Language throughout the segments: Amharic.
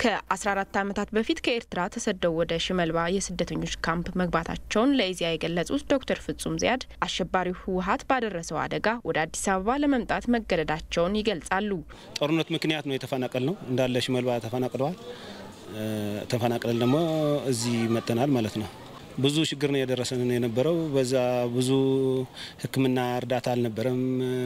ከ14 ዓመታት በፊት ከኤርትራ ተሰደው ወደ ሽመልባ የስደተኞች ካምፕ መግባታቸውን ለኢዜአ የገለጹት ዶክተር ፍጹም ዚያድ አሸባሪው ህወሀት ባደረሰው አደጋ ወደ አዲስ አበባ ለመምጣት መገደዳቸውን ይገልጻሉ። ጦርነት ምክንያት ነው የተፈናቀል ነው እንዳለ ሽመልባ ተፈናቅለዋል። ተፈናቅለን ደግሞ እዚህ መጥተናል ማለት ነው። ብዙ ችግር ነው የደረሰን የነበረው። በዛ ብዙ ሕክምና እርዳታ አልነበረም።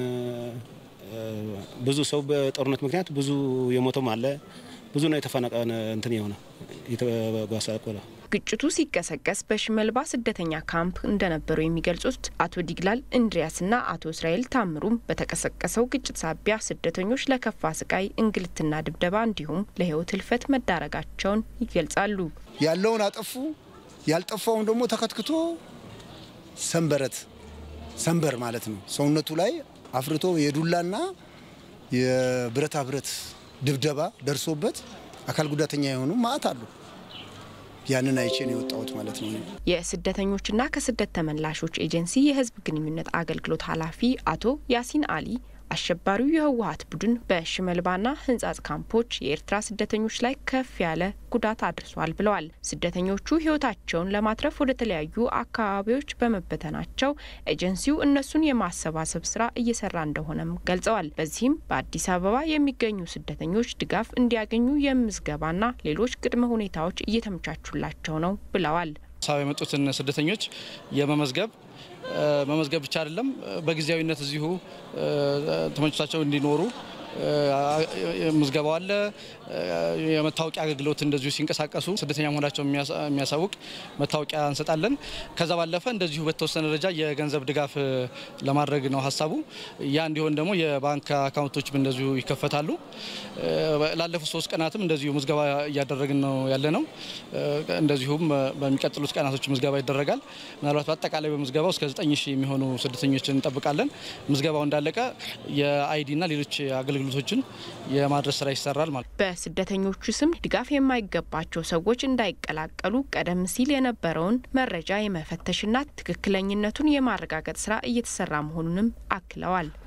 ብዙ ሰው በጦርነት ምክንያት ብዙ የሞተም አለ። ብዙ ነው የተፈናቀለ እንትን የሆነ የተጓሳቆለ ግጭቱ ሲቀሰቀስ በሽመልባ ስደተኛ ካምፕ እንደነበሩ የሚገልጹት አቶ ዲግላል እንድሪያስና አቶ እስራኤል ታምሩም በተቀሰቀሰው ግጭት ሳቢያ ስደተኞች ለከፋ ስቃይ፣ እንግልትና ድብደባ እንዲሁም ለህይወት ህልፈት መዳረጋቸውን ይገልጻሉ። ያለውን አጠፉ፣ ያልጠፋውን ደግሞ ተከትክቶ ሰንበረት ሰንበር ማለት ነው ሰውነቱ ላይ አፍርቶ የዱላና የብረታ ብረት ድብደባ ደርሶበት አካል ጉዳተኛ የሆኑ ማአት አሉ። ያንን አይቼ ነው የወጣሁት ማለት ነው። የስደተኞችና ከስደት ተመላሾች ኤጀንሲ የህዝብ ግንኙነት አገልግሎት ኃላፊ አቶ ያሲን አሊ አሸባሪው የህወሀት ቡድን በሽመልባና ህንጻጽ ካምፖች የኤርትራ ስደተኞች ላይ ከፍ ያለ ጉዳት አድርሷል ብለዋል። ስደተኞቹ ህይወታቸውን ለማትረፍ ወደ ተለያዩ አካባቢዎች በመበተናቸው ኤጀንሲው እነሱን የማሰባሰብ ስራ እየሰራ እንደሆነም ገልጸዋል። በዚህም በአዲስ አበባ የሚገኙ ስደተኞች ድጋፍ እንዲያገኙ የምዝገባና ሌሎች ቅድመ ሁኔታዎች እየተመቻቹላቸው ነው ብለዋል። ሳብ የመጡትን ስደተኞች የመመዝገብ መመዝገብ ብቻ አይደለም፣ በጊዜያዊነት እዚሁ ተመችቷቸው እንዲኖሩ ምዝገባው አለ። የመታወቂያ አገልግሎት እንደዚሁ ሲንቀሳቀሱ ስደተኛ መሆናቸው የሚያሳውቅ መታወቂያ እንሰጣለን። ከዛ ባለፈ እንደዚሁ በተወሰነ ደረጃ የገንዘብ ድጋፍ ለማድረግ ነው ሀሳቡ። ያ እንዲሆን ደግሞ የባንክ አካውንቶችም እንደዚሁ ይከፈታሉ። ላለፉት ሶስት ቀናትም እንደዚሁ ምዝገባ እያደረግን ነው ያለ ነው። እንደዚሁም በሚቀጥሉት ቀናቶች ምዝገባ ይደረጋል። ምናልባት በአጠቃላይ በምዝገባው እስከ ዘጠኝ ሺህ የሚሆኑ ስደተኞችን እንጠብቃለን። ምዝገባው እንዳለቀ የአይዲና ሌሎች አገልግሎቶችን የማድረስ ስራ ይሰራል ማለት ነው። በስደተኞቹ ስም ድጋፍ የማይገባቸው ሰዎች እንዳይቀላቀሉ ቀደም ሲል የነበረውን መረጃ የመፈተሽና ትክክለኝነቱን የማረጋገጥ ስራ እየተሰራ መሆኑንም አክለዋል።